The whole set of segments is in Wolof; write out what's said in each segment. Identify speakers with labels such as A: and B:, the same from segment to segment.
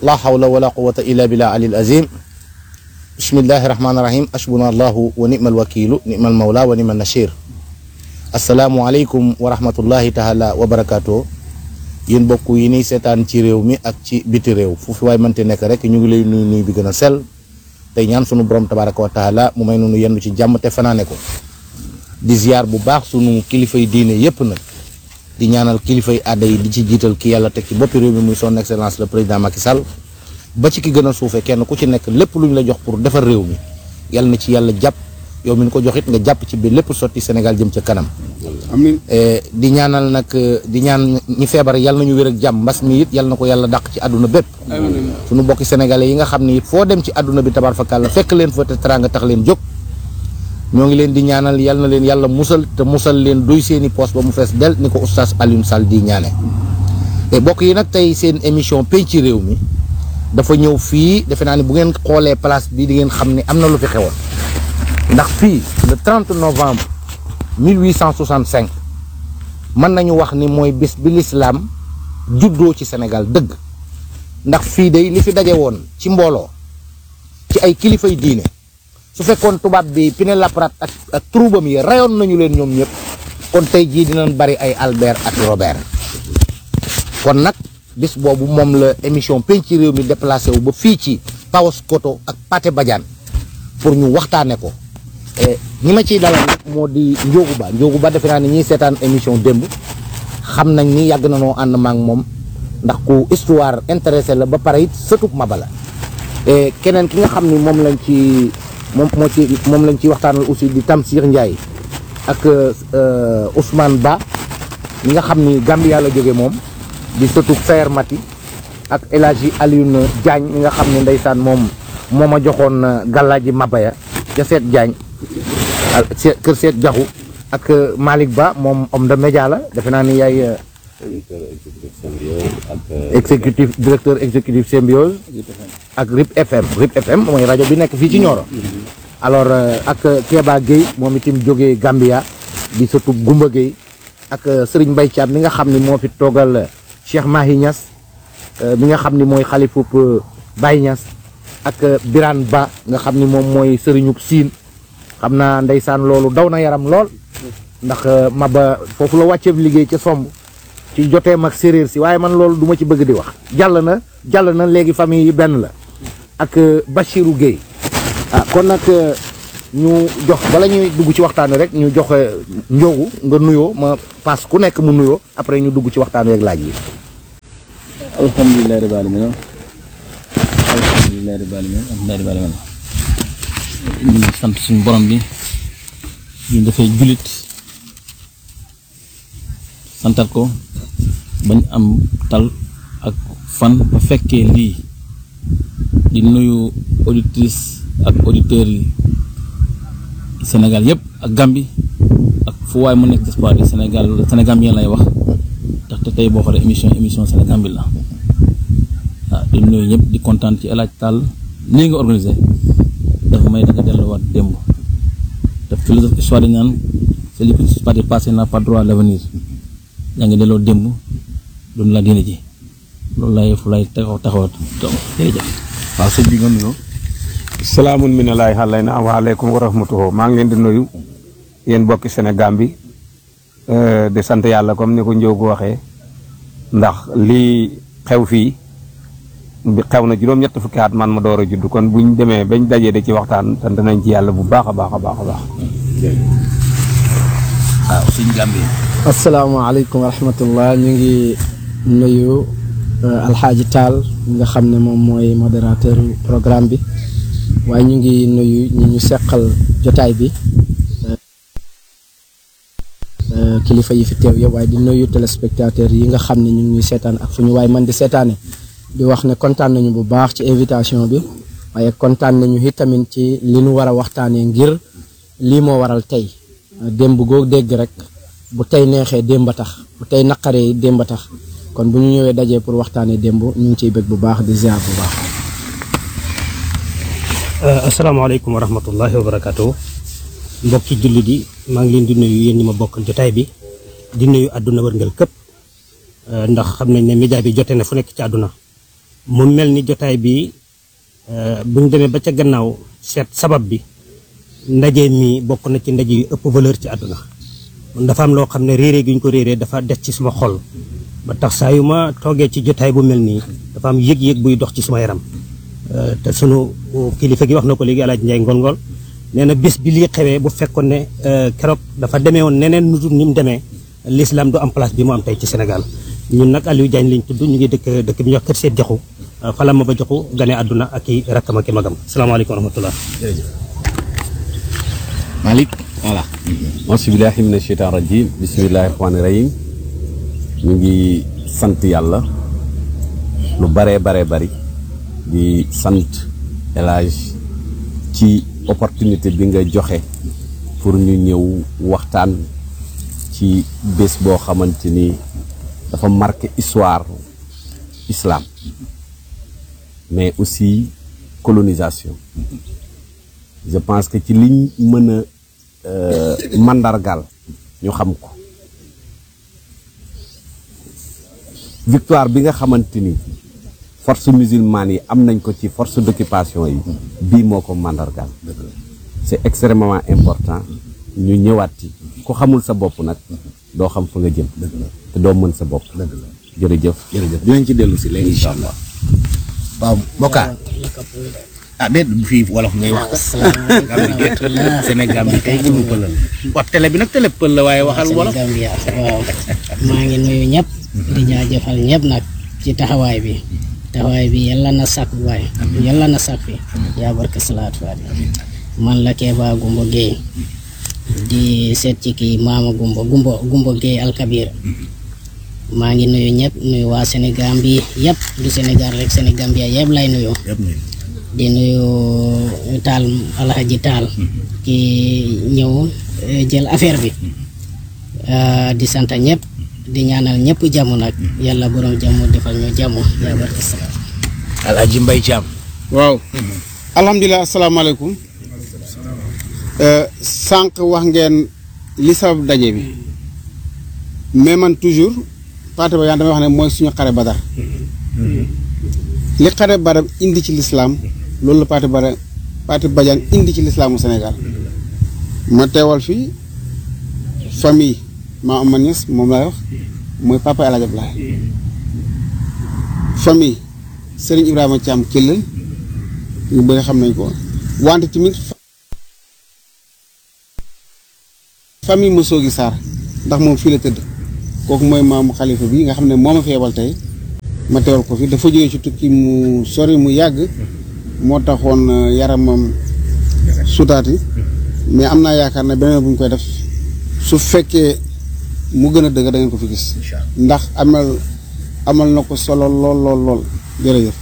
A: la hawla wala quwwata illa billah alil azim bismillahi rahmani rahim ashbuna allahu wa ni'mal wakilu ni'mal mawla wa ni'mal nashir asalaamu aleykum wa rahmatullahi taala wa barakatuh yéen bokk yi niy seetaan ci réew mi ak ci biti réew fu fi waay mënte nekk rek ñu ngi lay nuyu nuyu bi gën a sell tey ñaan sunu borom tabaraka wa taala mu may nunu yendu ci jàmm te fanaane ko di ziar bu baax sunu kilifay diine yépp nag di ñaanal kilifay aada yi di ci jiital ki yàlla teg ci boppi réew mi muy son excellence le président Macky Sall ba ci ki gën a suufee kenn ku ci nekk lépp lu ñu la jox pour defar réew mi yàlla na ci yàlla jàpp yow mi ñu ko jox it nga jàpp ci bi lépp sotti Sénégal jëm ca kanam
B: amiin
A: di ñaanal nag di ñaan ñi feebar yàlla nañu wér ak jàmm mbas mi it yàlla na ko yàlla dàq ci àdduna bépp suñu bokki sénégalais yi nga xam ne it foo dem ci àdduna bi tabar fakàlla fekk leen fa te teraanga tax leen jóg ñoo ngi leen di ñaanal yàlla na leen yàlla musal te musal leen duy seeni poos ba mu fees del ni ko oustaz Alioune Sall di ñaane te bokk yi nag tey seen émission penc ci réew mi dafa ñëw fii defe naa ni bu ngeen xoolee place bi di ngeen xam ne am na lu fi xewoon ndax fii le 30 novembre 1865 mën nañu wax ni mooy bis bi lislaam juddoo ci Sénégal dëgg ndax fii day li fi daje woon ci mbooloo ci ay kilifay diine su fekkoon tubaab bi Pinet-Laprade ak ak troubam yi rayoon nañu leen ñoom ñëpp kon tey jii dinañ bari ay Albert ak Robert kon nag bis boobu moom la émission penc réew mi déplacé wu ba fii ci Paoskoto ak Pathé Badiane pour ñu waxtaane ko ñi ma ciy dalal nag moo di Ndiogou Ba Ndiogou Ba defe naa ne ñiy seetaan émission démb xam nañ ni yàgg na noo ànd maak moom ndax ku histoire intéressé la ba pare it sëtub Maba la keneen ki nga xam ni moom lañ ci moom moo ci moom lañ ci waxtaanal aussi di Tamsir Ndiaye ak Ousmane Ba mi nga xam ni Gambia la jóge moom di sëtub Sayer Mati ak El Hadji Alioune Diagne mi nga xam ne ndeysaan moom moo ma joxoon gàllaaji Maba ya ca seet Diagne kër seet jaxu ak Malick Ba moom homme de média la defe naa ni yaay exécutif directeur exécutif Symbiose ak RIP FM RIP FM mooy rajo bi nekk fii ci Nioro alors ak Kéba Guèye moom itam jógee Gambia di surtout Gumba Guèye ak Serigne Mbaye Thiam mi nga xam ni moo fi toogal Cheikh Mahi Niass mi nga xam ni mooy xalifub Baye Niass ak Birane Ba nga xam ni moom mooy sëriñub Siin xam naa ndeysaan loolu daw na yaram lool ndax Maba foofu la wàcceeb liggéey ca somb ci joteem ak séréer si waaye man loolu du ma ci bëgg di wax jàll na jàll na léegi famille yi benn la ak Bachirou Guèye ah kon nag ñu jox bala ñuy dugg ci waxtaan wi rek ñu jox Ndiogou nga nuyoo ma paas ku nekk mu nuyoo après ñu dugg ci waxtaan wi ak laaj yi
C: alhamdulilah rabbil alamin alhamdulilah rabbil alamin alhamdulilah rabbil alamin ñu ngi sant suñu borom bi ñu dafay julit santal ko bañ am tal ak fan ba fekkee lii di nuyu auditrice ak auditeurs yi Sénégal yëpp ak Gambie ak fu waay mu nekk espoir yi Sénégal Sénégambien lay wax ndaxte tey boo xoolee émission émission Sénégambie la waaw di nuyu ñëpp di kontaan ci El Hadj Tall nii nga organisé dafa may da nga delluwaat démb te philosophe histoire di naan celui qui ne sait pas du passé n'a pas droit à l'avenir yaa ngi delloo démb doon la diine ji loolu laay fu lay taxaw taxaw jërëjëf
B: waaw sëñ bi nga nuyoo salaamun minallaahi alayna wa aleykum wa rahmatuhu maa ngi leen di nuyu yéen bokki Sénégal bi di sant yàlla comme ni ko Ndiogou waxee ndax lii xew fii bi xew na juróom-ñett fukki at man ma door a judd kon buñ demee bañ dajee da ci waxtaan sant nañ ci yàlla bu baax a baax a baax a baax
C: waaw suñ Gambie
D: asalaamaaleykum wa rahmatullah ñu ngi nuyu alxaaji Taal nga xam ne moom mooy modérateur programme bi waaye ñu ngi nuyu ñi ñu seqal jotaay bi kilifa yi fi teew yëpp waaye di nuyu téléspectateurs yi nga xam ne ñu ngi ñuy seetaan ak fu ñu waaye man di seetaane di wax ne kontaan nañu bu baax ci invitation bi waaye kontaan nañu itamit ci li nu war a waxtaanee ngir lii moo waral tey démb goo dégg rek bu tey neexee démb a tax bu tey naqaree démb a tax kon bu ñu ñëwee dajee pour waxtaanee démb ñu ngi ciy bëgg bu baax di ziar bu baax.
E: asalaamaaleykum wa rahmatullahi wa barakaatu mbokki jullit yi maa ngi leen di nuyu yéen ñi ma bokkal jotaay bi di nuyu àdduna wërngal këpp ndax xam nañ ne média bi jote na fu nekk ci àdduna mu mel ni jotaay bi bu ñu demee ba ca gannaaw seet sabab bi ndaje mi bokk na ci ndaje yu ëpp valeur ci àdduna dafa am loo xam ne réeré gi ñu ko réeré dafa des ci suma xol ba tax saa yu ma toogee ci jotaay bu mel nii dafa am yëg-yëg buy dox ci suma yaram te sunu kilifa gi wax na ko léegi alaaj Njaay ngol-ngol nee na bés bi lii xewee bu fekkoon ne keroog dafa demee woon neneen nu dul ni mu demee l'islam du am place bi mu am tey ci Sénégal ñun nag Aliou Diagne liñ tudd ñu ngi dëkk dëkk bi ñuy wax Kër Seet Jaxu fala ma ba joxu gane àdduna ak i rakkam ak i magam salaamaaleykum wa rahmatullah
A: Malick voilà
F: auzubillahi mina sheytaan rajim bismillahi rahmaani rahim ñu ngi sant yàlla lu baree baree bari di sant El Hadj ci opportunité bi nga joxe pour ñu ñëw waxtaan ci bés boo xamante ni dafa marqué histoire islam mais aussi colonisation je pense que ci liñ mën a mandargal ñu xam ko victoire bi nga xamante ni force musulmane yi am nañ ko ci force d'occupation yi bii moo ko mandargal c'est extrêmement important ñu ñëwaat ci ku xamul sa bopp nag doo xam fa nga jëm te doo mën sa bopp jërëjëf
A: jërëjëf dinañ ci dellu si léegi incha allah waaw mbokkaat ah déet fii wolof ngay wax Sénégal bi kay gënu pël la wax télé bi nag télé pël la waaye waxal wolof
G: Gambia waaw maa ngi nuyu ñëpp di jaajëfal ñëpp nag ci taxawaay bi taxawaay bi yàlla na sàkk waay yàlla na sàkk fi yaa barka salaat faati man la Keba Gumbo Gueye di seet ci kii maama Gumbo Gumbo Gumbo Gueye alkabir maa ngi nuyu ñëpp nuyu waa Sénégal bi yëpp du Sénégal rek Sénégambia yëpp lay nuyu di nuyu taal alhaji taal ki ñëw jël affaire bi di sant ñëpp di ñaanal ñëpp jàmm nag yàlla borom jàmm defal ñu jàmm yaa barke salaam
A: Alhaji Mbay Caam
H: waaw alhamdulilah asalaamaaleykum sànq wax ngeen li sabab daje bi mais man toujours Paate Badiane damay wax ne mooy suñu xare badar li xare badar indi ci lislaam loolu la Paate Badiane Paate Badiane indi ci lislaamu Sénégal ma teewal fii famille maa Amar Niass moom laay wax mooy papa El Hadj Abdoulaye famille Serigne Ibrahima Thiam Kellel ñu bëri xam nañ ko wante tamit famille Moussoogi Sarr ndax moom fii la tëdd kooku mooy maamu xalifa bi nga xam ne moo ma fi yebal tey ma teewal ko fi dafa jógee ci tukki mu sori mu yàgg moo taxoon yaramam sutaati mais am naa yaakaar ne beneen bu ñu koy def su fekkee mu gën a dëgg da ngeen ko fi gis ndax amal amal na ko solo lool lool lool jërëjëf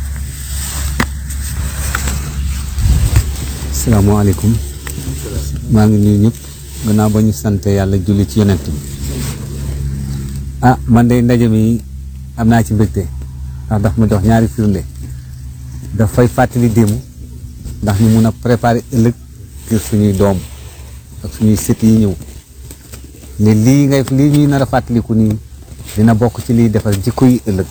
B: asalaamaaleykum maa ngi nuyu ñëpp gannaaw ba ñu sant yàlla julli ci yonent bi ah man de ndaje mi am naa ci mbégte ndax daf ma jox ñaari firnde dafay fàttali démb ndax ñu mun a préparer ëllëg ngir suñuy doom ak suñuy sët yi ñëw ne lii ngay lii ñuy nar a fàttaliku nii dina bokk ci liy defar jikko yi ëllëg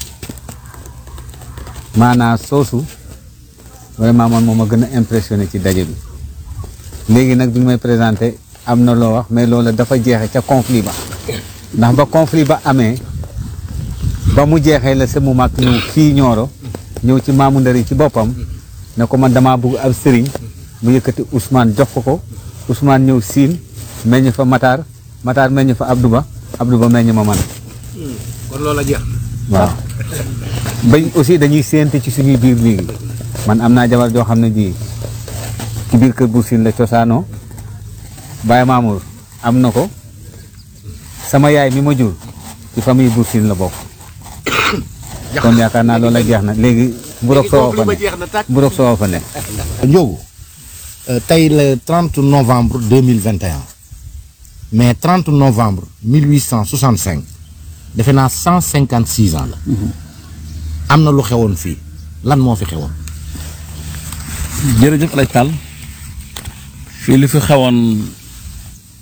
B: maanaa soosu vraiment man moom a gën a impressionné ci daje bi léegi nag bi may présenté am na loo wax mais loolu dafa jeexe ca conflit ba ndax ba conflit ba amee ba mu jeexee la sama mag ñëw fii ñooro ñëw ci maamu ndari ci boppam ne ko man damaa bëgg ab sëriñ mu yëkkati Ousmane jox ko ko Ousmane ñëw siin meññ fa Matar Matar meññ fa Abdou Ba Abdou Ba meññ ma man
A: kon loola jeex
B: waaw bañ aussi dañuy séente ci suñuy biir léegi man am naa jabar joo xam ne ji ci biir kër Buur Siin la cosaanoo Baye Mamour am na ko sama yaay mi ma jur ci famille Buur Siin la bokk kon yaakaar naa loola jeex na léegi mburoog soo fa ne mburoog soo fa ne
A: Ndiogu tey le 30 novembre 2021 mais 30 novembre 1865 defe naa 156 ans la am na lu xewoon fii lan moo fi xewoon
C: jërëjëf El Hadj Tall fii li fi xewoon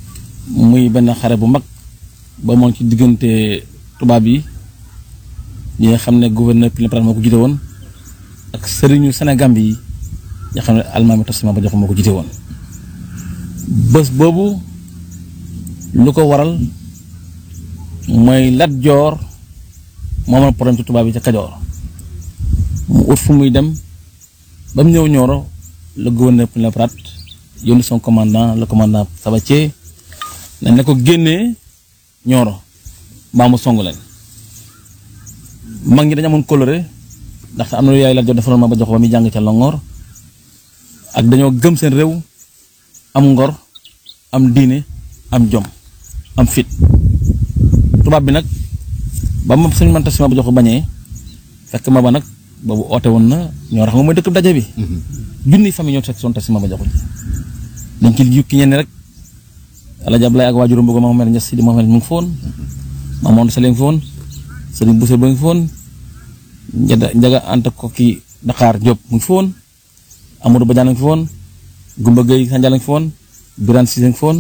C: muy benn xare bu mag ba moom ci diggante tubaab yi ñi nga xam ne gouverneur Pinet-Paré moo ko jiite woon ak sëriñu Sénégal yi nga xam ne almaami Tafsir Maba Diakhou moo ko jiite woon bés boobu lu ko waral mooy Lat Joor moo amoon problème ci tubaab yi ca Kajoor mu ut fu muy dem ba mu ñëw Nioro le gouverneur Pinet-Paré yónni son commandant le commandant Sabatier nañ ne ko génnee Nioro mbaa mu song leen mag ñi dañu amoon coloré ndaxte am na lu yaay Lat Joor defaloon Maba Diakhou ba muy jàng ca Longoor ak dañoo gëm seen réew am ngor am diine am jom am fit tubaab bi nag ba ma suñu mënta si Maba Diakhou bañee fekk Maba nag boobu oote woon na ñoo xam nga mooy dëkk daje bi junni famille ñoo fekk son tas si Maba Diakhou ji dañ ci yukki ñenn rek Alaaji Ablaay ak waajuram bëgg Mohamed Niass Sidi Mohamed mu ngi foon Mamadou Sall ngi foon Sëriñ Bousso ba ngi foon Njaga Njaga Anta Kokki Dakar Diop mu ngi foon Amadou Badiane ngi foon Gumba Gueye Sanjal ngi foon Birane Cissé ngi foon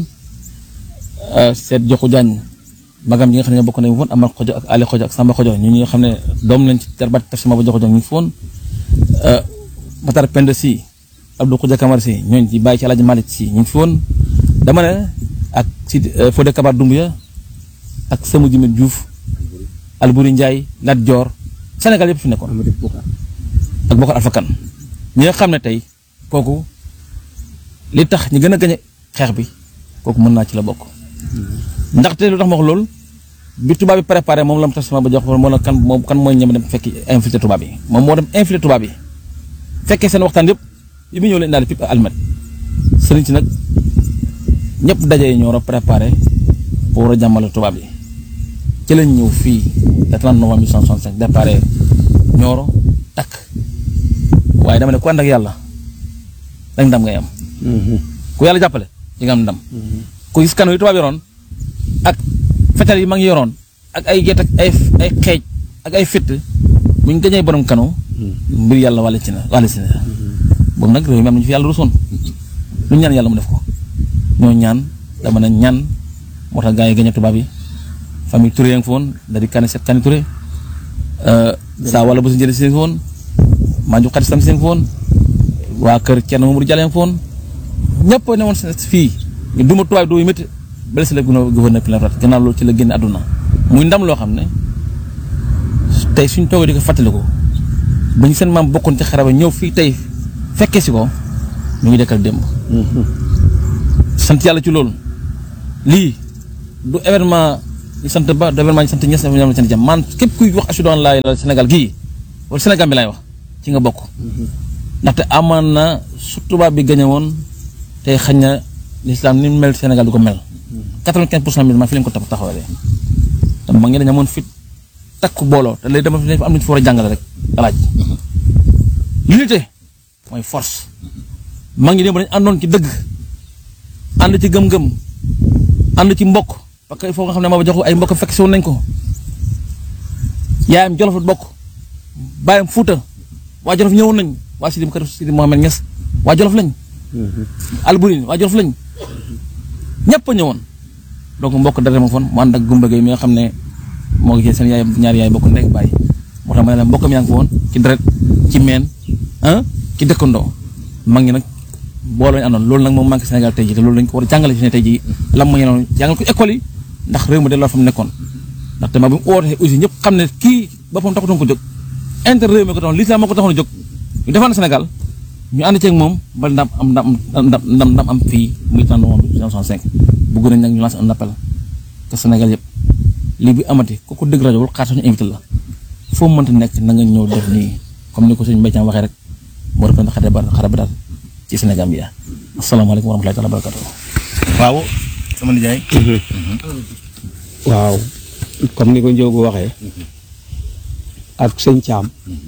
C: Seet Joxu Jaañ magam yi nga xam ne ñoo bokk nañu foon Amar Xojo ak Ali Xojo ak Samba Xojo ñu ñi nga xam ne doom lañ ci jarbaat Tafsir Maba Diakhou ñu ngi foon Matar Penda Si Abdou Khoudia Kamara Si ñooñu ci bàyyi ci Alaaji Malick Si ñu ngi fi woon dama ne ak si Fodé Kabar Doumbouya ak Sémou Djimit Diouf Albouri Ndiaye Lat Dior Sénégal yëpp fi nekkoon ak Bokar Alpha Kane ñi nga xam ne tey kooku li tax ñi gën a gañe xeex bi kooku mën naa ci la bokk ndaxte lu tax ma wax loolu bi tubaab bi préparé moom la mu Tafsir Maba Diakhou moo la kan moom kan mooy ñeme dem fekki infiltré tubaab yi moom moo dem infiltré tubaab yi fekkee seen waxtaan yëpp yi mu ñëw leen daal di pip almet sëriñ si nag ñëpp daje ñoo war a préparé pour war a jàmmale tubaab yi ci lañ ñëw fii le 30 novembre 1965 déparé Nioro takk waaye dama ne ku ànd ak yàlla rek ndam ngay am ku yàlla jàppale di nga am ndam ku gis kanu yi tubaab yoroon ak fetal yi ma ngi yoroon ak ay get ak ay ay xeej ak ay fitt buñ gañee borom kanu mbir yàlla wàlle ci na wàlle si na boobu nag réew mi am nañu fi yàlla rusoon lu ñaan yàlla mu def ko ñoo ñaan dama ne ñaan moo tax gaa yi gañe tubaab yi famille Touré yaa ngi fa woon da di kani set kani Touré saa wala ba si njëriñ si yaa ngi fa woon maa ngi xarit sam si yaa ngi fa woon waa kër Thierno Mamadou Diallo yaa ngi fa woon ñëpp ne woon fii ñu duma tubaab doo yu métti bale si la gouverneur Pinet-Paré gannaaw loolu ci la génn àdduna muy ndam loo xam ne tey suñ toogee di ko fàttaliku ba ñu seen maam bokkoon ci xare ba ñëw fii tey fekkee si ko ñu ngi dekkal démb sant yàlla ci loolu lii du événement ñu sant ba du événement ñu sant ñes ñoom sant jàmm man képp kuy wax ashhadu an laa ilaaha illallaah Sénégal gii wala Sénégal bi laay wax ci nga bokk ndaxte amaan na su tubaab bi gañe woon tey xañ na lislaam ni mu mel Sénégal du ko mel quatre-vingt-quinze pour cent musulman fi lañ ko tax taxawalee te ma ngi dañu amoon fit takku booloo te léegi dama fi am nañu fi war a jàngale rek alaaj l'unité mooy force ma ngi dem dañu àndoon ci dëgg ànd ci gëm-gëm ànd ci mbokk parce que il faut nga xam ne Maba Diakhou ay mbokk fekk si woon nañ ko yaayam Jolof la bokk baayam Fuuta waa Jolof ñëwoon nañ waa Sidi Kër Sidi Mohamed Niass waa Jolof lañ Alburin waa Jolof lañ ñëpp a ñëwoon donc mbokk dara ma fon mu ànd ak Gumba Gueye mi nga xam ne moo ngi seen yaay ñaari yaay bokk ndek bàyyi moo tax ma ne la mbokkam yaa ngi fa woon ci deret ci meen ah ci dëkkandoo mag ñi nag booloo ñu àndoon loolu nag moom manqué Sénégal tey jii te loolu lañ ko war a jàngale fi ne tey jii lam ma ñenoon jàngal ko école yi ndax réew mi delloo fa mu nekkoon ndaxte ma bi mu ootee aussi ñëpp xam ne kii boppam taxutoon ko jóg inter réew mi ko taxoon l'islam moo ko taxoon a jóg ñu defaan Sénégal ñu ànd ceeg moom ba ndam am ndam ndam ndam ndam am fii muy tànn moom 1965 bëgg nañ nag ñu lancer un appel que Sénégal yëpp lii bi amati ku ko dégg rajo wala xaar sax ñu invité la foo mënta nekk na nga ñëw def nii comme ni ko sëñ Mbaye waxee rek moo représenté xare ba xare ba daal ci Sénégal bi asalaamaaleykum wa rahmatulahi taala barakatu waaw sama nijaay
B: waaw comme ni ko Ndiogu waxee ak sëñ Thiam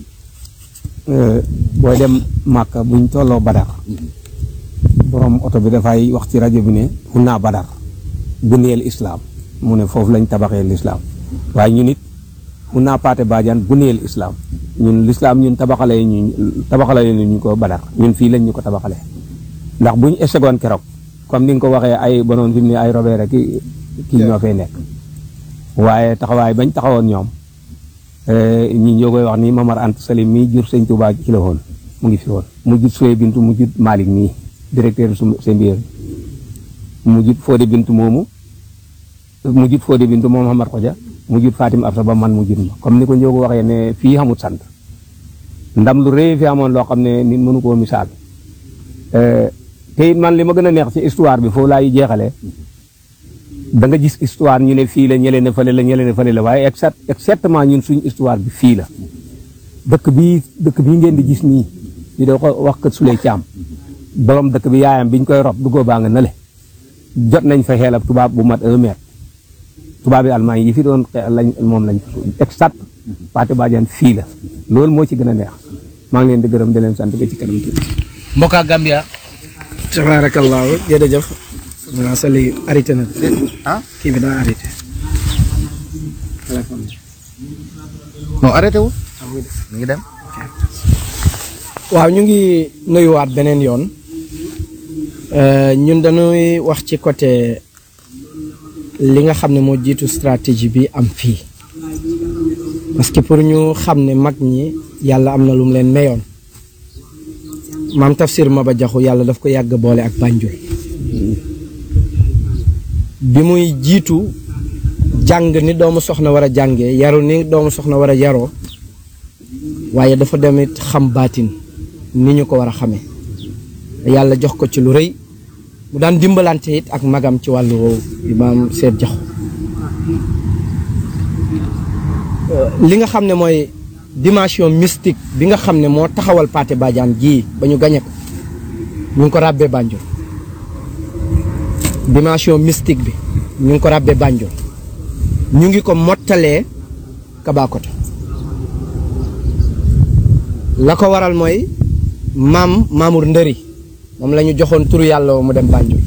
B: booy dem Màkka buñ tolloo Badar borom oto bi dafay wax ci rajo bi ne mun naa Badar buneel islaam mu ne foofu lañ tabaxee lislaam waaye ñun it mun naa paate Badiane buneel islaam ñun lislaam ñun tabaxalee ñu tabaxalee ñu ko Badar ñun fii lañ ñu ko tabaxalee ndax buñ essegoon keroog comme ni nga ko waxee ay bonoon fi mu ne ay robee rek ki kii ñoo fay nekk waaye taxawaay bañ taxawoon ñoom ñi ñoo koy wax ni Mamar Anta Salim mii jur sëñ Touba ci la woon mu ngi fi woon mu jut Suwe Bintu mu jut Malick mii directeur su seen biir mu jut Fodé Bintu moomu mu jut Fodé Bintu moom Hamar Xoja mu jut Fatim Absa ba man mu jut ma comme ni ko Ndiogo waxee ne fii xamut sant ndam lu rëy fi amoon loo xam ne nit mënu koo misaal te it man li ma gën a neex ci histoire bi foofu laay jeexalee da nga gis histoire ñu ne fii la ñële ne fële la ñële ne fële la waaye exact exactement ñun suñu histoire bi fii la dëkk bii dëkk bii ngeen di gis nii ñu da ko wax kër Suley Caam borom dëkk bi yaayam biñ koy rob duggoo baa nga nale jot nañ fa xeelab tubaab bu mat un mètre tubaab yi almaañ yi fi doon lañ moom lañ exact Pathé Badiane fii la loolu moo ci gën a neex maa ngi leen di gërëm di leen sant ba ci kanam tuuti
A: mbokka Gambia
D: tabaarakallaahu jërëjëf waaw sa léegi arrêté na
A: ah
D: kii bi daa arrêté
A: non arrêté wu mi ngi dem
D: waaw ñu ngi nuyuwaat beneen yoon Euh, ñun dañuy wax ci côté li nga xam ne moo jiitu stratégie bi am fii parce que pour ñu xam ne mag ñi yàlla am na lu mu leen mayoon maam Tafsir Maba Jaxu yàlla daf ko yàgg boole ak Banjul bi muy jiitu jàng ni doomu soxna war a jàngee yaru ni doomu soxna war a yaroo waaye dafa demit xam baatin ni ñu ko war a xamee yàlla jox ko ci lu rëy mu daan dimbalante it ak magam ci wàllu woowu imaam seet jaxu li nga xam ne mooy dimension mystique bi nga xam ne moo taxawal Pathé Badiane gii ba ñu gañe ko ñu ngi ko ràbbee Banjul dimension mystique bi ñu ngi ko ràbbee Banjul ñu ngi ko mottalee Kabakoto la ko waral mooy maam Mamour Ndëri moom la ñu joxoon turu yàlla woo mu dem Banjul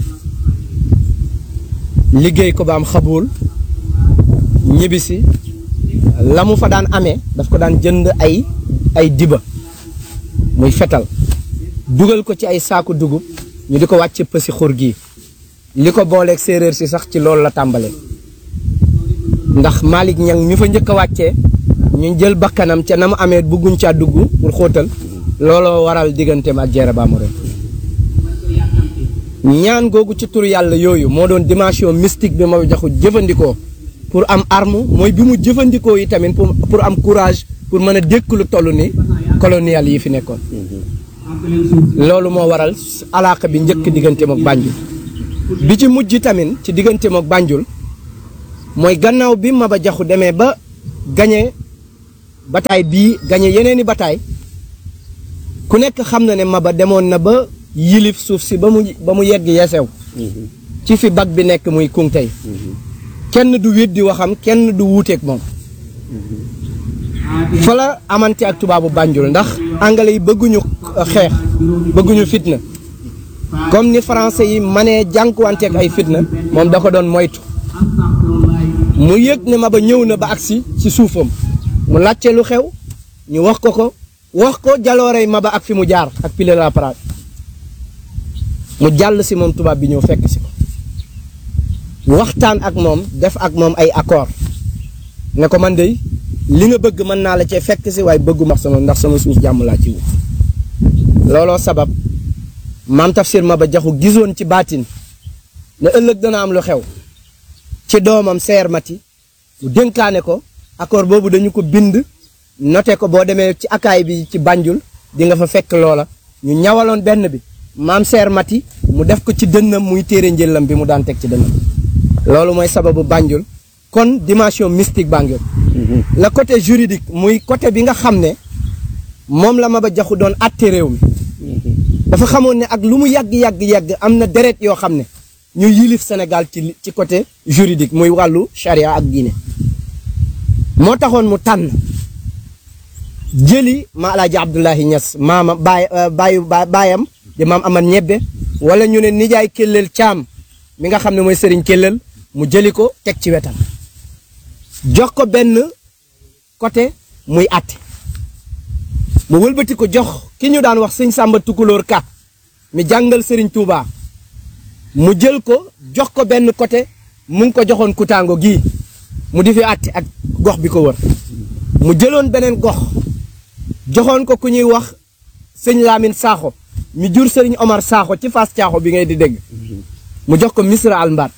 D: liggéey ko ba am xabuul ñibbisi la mu fa daan amee daf ko daan jënd ay ay diba muy fetal dugal ko ci ay saaku dugub ñu di ko wàcce pësi xur gi li ko booleeg séeréer si sax ci loolu la tàmbalee ndax Malick Ñang ñu fa njëkk a wàccee ñu jël bakkanam ca na mu amee bugguñ caa dugg pour xóotal looloo waral digganteem ak Jeere Bamoré ñaan googu ci tur yàlla yooyu moo doon dimension mystique bi ma jaxu jëfandikoo pour am arme mooy bi mu jëfandikoo yi tamit pour pour am courage pour mën a dékk lu toll ni colonial yi fi nekkoon loolu moo waral alaaka bi njëkk digganteem ak Banjul bi ci mujj tamit ci digganteem ak Banjul mooy gannaaw bi Maba Jaxu demee ba gañe bataay bii gañe yeneeni bataay ku nekk xam na ne Maba demoon na ba yilif suuf si ba mu ba mu yegg yesew ci fi bag bi nekk muy kung tey kenn du weddi waxam kenn du wuuteeg moom fa la amante ak tubaabu Banjul ndax anglais yi bëgguñu xeex bëgguñu fitna comme ni français yi manee jànkuwanteeg ay fitna moom da ko doon moytu mu yëg ne Maba ñëw na ba agsi ci suufam mu laajte lu xew ñu wax ko ko wax ko jaloorey Maba ak fi mu jaar ak Pinet Laprade mu jàll si moom tubaab bi ñëw fekk si ko waxtaan ak moom def ak moom ay accord ne ko man de li nga bëgg mën naa la cee fekk si waaye bëgguma sama ndax sama suuf jàmm laa ci wut looloo sabab maam Tafsir Maba Jaxu gisoon ci baatin ne ëllëg dana am lu xew ci doomam seer mati mu dénkaane ko accord boobu dañu ko bind noté ko boo demee ci akaay bi ci Banjul di nga fa fekk loola ñu ñawaloon benn bi maam seer mati mu def ko ci dënnam muy téere njëllam bi mu daan teg ci dënnam loolu mooy sababu Banjul kon dimension mystique Banjul le côté juridique muy côté bi nga xam ne moom la Maba Jaxu doon àtte réew mi dafa xamoon ne ak lu mu yàgg yàgg yàgg am na deret yoo xam ne ñu yilif Sénégal ci ci côté juridique muy wàllu charia ak diine moo taxoon mu tànn jëli ma alaaji Abdoulahi Niass maama baay baayu baayam di maam Amar Ñebbe wala ñu ne nijaay Kellel Caam mi nga xam ne mooy sëriñ Kellel mu jëli ko teg ci wetam jox ko benn côté muy àtte mu wëlbati ko jox ki ñu daan wax sëñ Sàmba Tukulóor Ka mi jàngal sëriñ Touba mu jël ko jox ko benn côté mu ngi ko joxoon Kutaango gii mu di fi àtte ak gox bi ko wër mu jëloon beneen gox joxoon ko ku ñuy wax sëñ Lamine Sakho mi jur sëriñ Omar Sakho ci Fass Caaxo bi ngay di dégg mu jox ko Misra Almbaat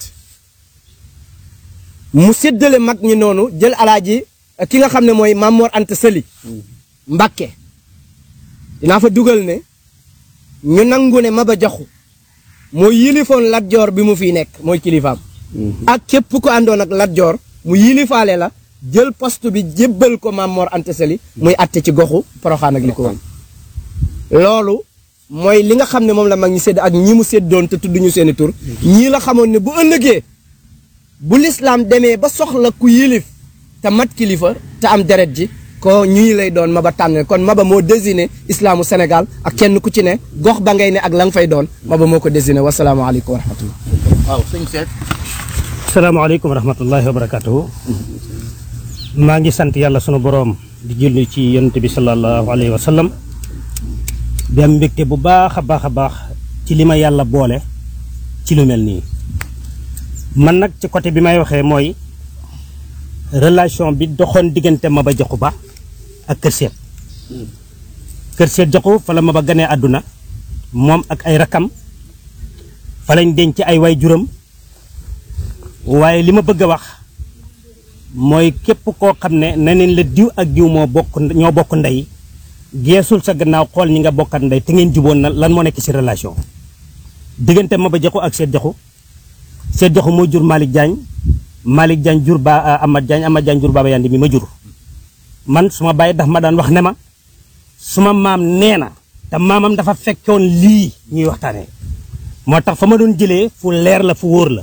D: mu séddale mag ñi noonu jël alaaji ki nga xam ne mooy Mamor Anta Sali Mbakke dinaa fa dugal ne ñu nangu ne Maba Jaxu mooy yilifoon Lat Joor bi mu fiy nekk mooy kilifaam ak képp ko àndoon ak Lat Joor mu yilifaale la jël poste bi jébbal ko Mamor Anta Sali muy atte ci goxu Poroxaan ak li ko woon loolu mooy li nga xam ne moom la mag ñi sédd ak ñi mu séddoon te tudduñu seeni tur ñii la xamoon ne bu ëllëgee bu lislaam demee ba soxla ku yilif te mat kilifa te am deret ji ko ñuy lay doon Maba tànn kon Maba moo désigné islaamu Sénégal ak kenn ku ci ne gox ba ngay ne ak la nga fay doon Maba moo ko désigné wasalaamaaleykum wa rahmatullah
A: waaw sëñ Seck
E: asalaamaaleykum wa rahmatullahi wa barakatuhu maa ngi sant yàlla sunu boroom di julli ci yonent bi sallallahu alayhi wa sallam di am mbégte bu baax a baax a baax ci li ma yàlla boole ci lu mel nii man nag ci côté bi may waxee mooy relation bi doxoon diggante Maba Jaxu Ba ak Kër Seet Kër Seet Jaxu fa la Maba ganee àdduna moom ak ay rakam fa lañ denc ay way juram waaye li ma bëgg a wax mooy képp koo xam ne neneen la diw ak diw moo bokk ñoo bokk ndey geesul sa gannaaw xool ñi nga bokkat ndey te ngeen juboon na lan moo nekk ci relation diggante Maba Jaxu ak Seet Jaxu Seet Jaxu moo jur Malick Diagne Malick Diagne jur ba Amad Diagne Amad Diagne jur Baba Yandi mi ma jur man su ma bàyyi daf ma daan wax ne ma suma maam nee na te maamam dafa fekkoon lii ñuy waxtaanee moo tax fa ma doon jëlee fu leer la fu wóor la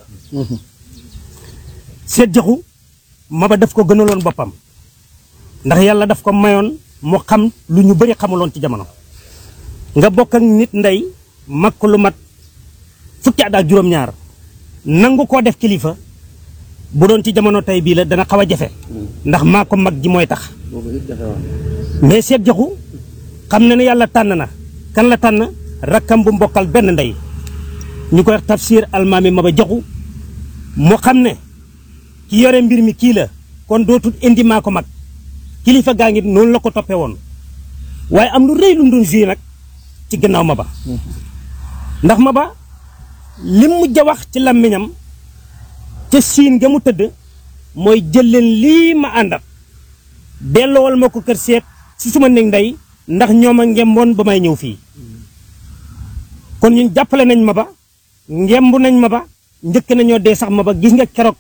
E: Seet Jaxu Maba daf ko gënaloon boppam ndax yàlla daf ko mayoon mu xam lu ñu bëri xamuloon ci jamono nga bokk ak nit ndey mag ko lu mat fukki at ak juróom-ñaar nangu koo def kilifa bu doon ci jamono tey bii la dana xaw a jafe ndax maa ko mag ji mooy tax mais Seet Jaxu xam na ne yàlla tànn na kan la tànn rakkam bu mbokkal benn ndey ñu koy wax tafsir almaami Maba Jaxu mu xam ne ki yore mbir mi kii la kon dootul indi maa ko mag kilifa gaa ngi noonu la ko toppee woon waaye am lu rëy lu mu doon joué nag ci gannaaw Maba ndax Maba li mujj a wax ci làmmiñam ca siin nga mu tëdd mooy jël leen lii ma àndat delloowal ma ko kër seet si suma néeg ndey ndax ñoom a ngemboon ba may ñëw fii kon ñun jàppale nañ Maba ngemb nañ Maba njëkk nañoo dee sax Maba gis nga keroog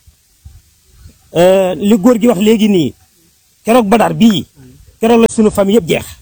E: li góor gi wax léegi nii keroog Badar bii keroog la sunu famille yëpp jeex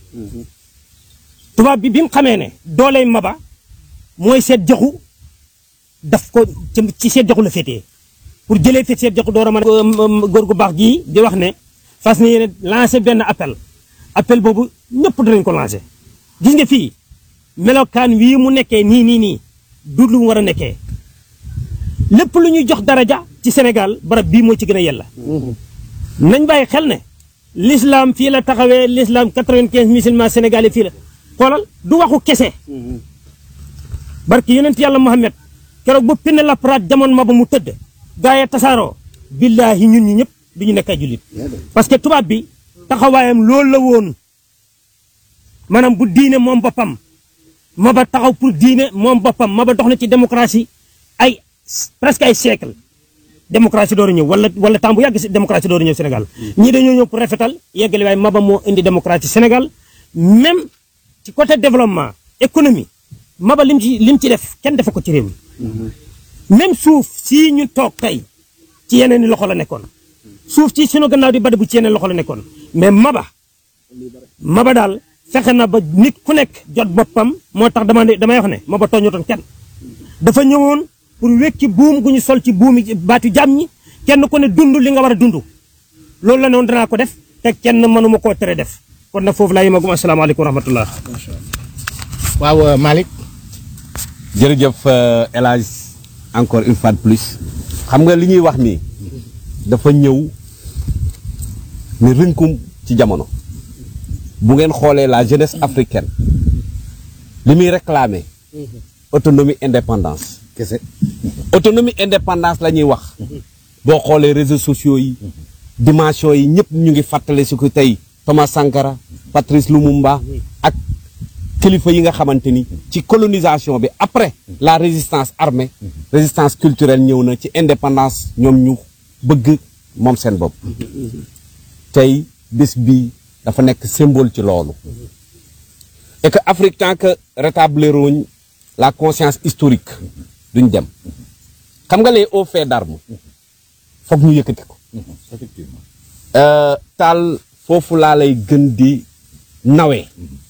E: tubaab bi bi mu xamee ne dooley Maba mooy Seet Jaxu daf ko ci Seet Jaxu la féetee pour jëlee fi Seet Jaxu door a mën a góor gu baax gii di wax ne fas na yéene lancé benn appel appel boobu ñëpp dinañ ko lancé gis nga fii melokaan wii mu nekkee nii nii nii du lu mu war a nekkee lépp lu ñuy jox daraja ci Sénégal barab bii moo ci gën a yella nañ bàyyi xel ne l'islam fii la taxawee l'islam quatre-vingt-quinze musulmans sénégalais fii la xoolal du waxu kese barki yonent yàlla Muhammad keroog bu pinne la paraat jamono ma ba mu tëdd gaa yi tasaaroo billaahi ñun ñi ñëpp du ñu nekk ay jullit parce que tubaab bi taxawaayam loolu la woon maanaam bu diine moom boppam ma ba taxaw pour diine moom boppam ma ba dox na ci démocratie ay presque ay siècle démocratie door a ñëw wala wala temps bu yàgg si démocratie door a ñëw Sénégal ñii dañoo ñëw pour rafetal yeggale waaye Maba moo indi démocratie Sénégal même ci côté développement économie Maba lim ci lim ci def kenn defe ko ci réew mi même suuf sii ñu toog tey ci yeneen i loxo la nekkoon suuf ci sunu gannaaw di bada bu ci yeneen loxo la nekkoon mais Maba Maba daal fexe na ba nit ku nekk jot boppam moo tax dama ne damay wax ne Maba tooñutoon kenn dafa ñëwoon pour wekki buum gu ñu sol ci buumi baatu jàmm ñi kenn ku ne dund li nga war a dund loolu la noonu danaa ko def te kenn mënuma koo tere def kon nag foofu laa yemagum asalaamaaleykum wa rahmatullah
A: waaw Malick
F: jërëjëf El Hadj encore une fois de plus xam nga li ñuy wax nii dafa ñëw ni rënkum ci jamono bu ngeen xoolee la jeunesse africaine li muy réclamer autonomie indépendance
A: kese
F: autonomie indépendance la ñuy wax boo xoolee réseaux sociaux yi dimension yi ñëpp ñu ngi fàttale si ko tey Thomas Sankara Patrice Lumumba ak kilifa yi nga xamante ni ci colonisation bi après la résistance armée résistance culturelle ñëw na ci indépendance ñoom ñu bëgg moom seen bopp tey bés bi dafa nekk symbole ci loolu et que Afrique tant que rétablir wuñ la conscience historique duñ dem xam nga les hauts faits d'armes foog ñu yëkkati ko Euh, taal foofu laa lay gën di nawee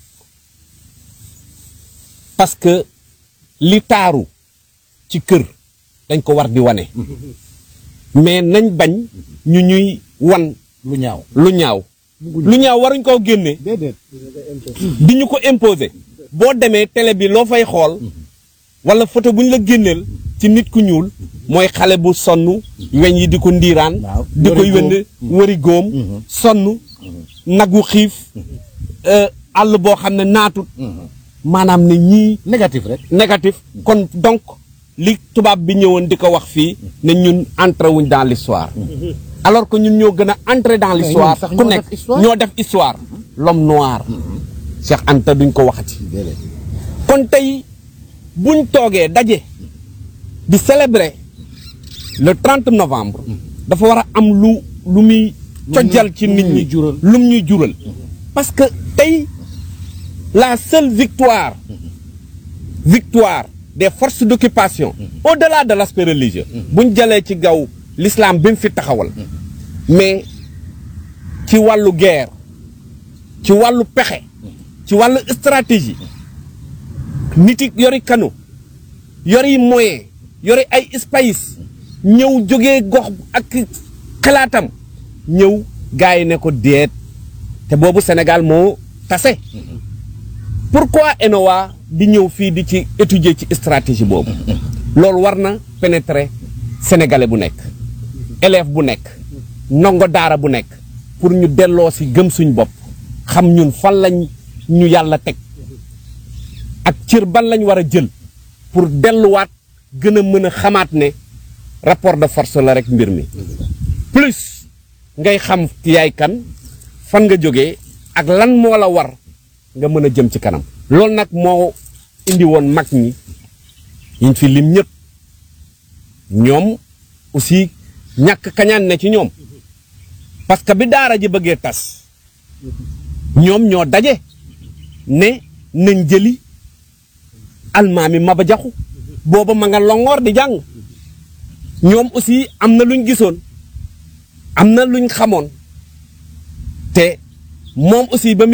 F: parce que li taaru ci kër dañ ko war di wane mais nañ bañ ñu ñuy wan
A: lu ñaaw
F: lu ñaaw lu ñaaw waruñ koo génne di ñu ko imposer boo demee télé bi loo fay xool wala photo bu ñu la génneel ci nit ku ñuul mooy xale bu sonn weñ yi di ko ndiiraan
A: Waaw.
F: di koy
A: Wëri góom.
F: wënd wëri góom sonn nag wu xiif euh, àll boo xam ne naatut maanaam ne ñii
A: négatif rek
F: négatif kon donc li tubaab bi ñëwoon di ko wax fii ne ñun entré wuñ dans l'histoire alors que ñun ñoo gën a entré dans l'histoire
A: ñun sax
F: ku
A: ñoo
F: nekk
A: def histoire.
F: ñoo def histoire l'homme noir Cheikh Anta duñ ko waxati kon tey buñ toogee daje di célébrer le 30 novembre dafa war a am lu lu muy cojjal ci nit ñi lum ñuy jural parce que tey la seule victoire victoire des forces d'occupation au-delà de l'aspect religieux buñ jëlee ci gaw l'islam bi mu fi taxawal mais ci wàllu guerre ci wàllu pexe ci wàllu stratégie nit yi yori kanu yori moyen yori ay espace ñëw jógee gox ak xalaatam ñëw gars yi ne ko deet te boobu Sénégal moo tase pourquoi ENOA di ñëw fii di ci étudier ci stratégie boobu loolu war na pénétrer sénégalais bu nekk élève bu nekk ndongo daara bu nekk pour ñu delloo si gëm suñ bopp xam ñun fan lañ ñu yàlla teg ak cër ban lañ war a jël pour delluwaat gën a mën a xamaat ne rapport de force la rek mbir mi plus ngay xam yaay kan fan nga jógee ak lan moo la war nga mën a jëm ci kanam loolu nag moo indi woon mag ñi yiñ fi lim ñëpp ñoom aussi ñàkk kañaan ne ci ñoom parce que bi daara ji bëggee tas ñoom ñoo daje ne nañ jëli almaami Maba Jaxu booba ma nga longoor di jàng ñoom aussi am na luñ gisoon am na luñ xamoon te moom aussi ba mu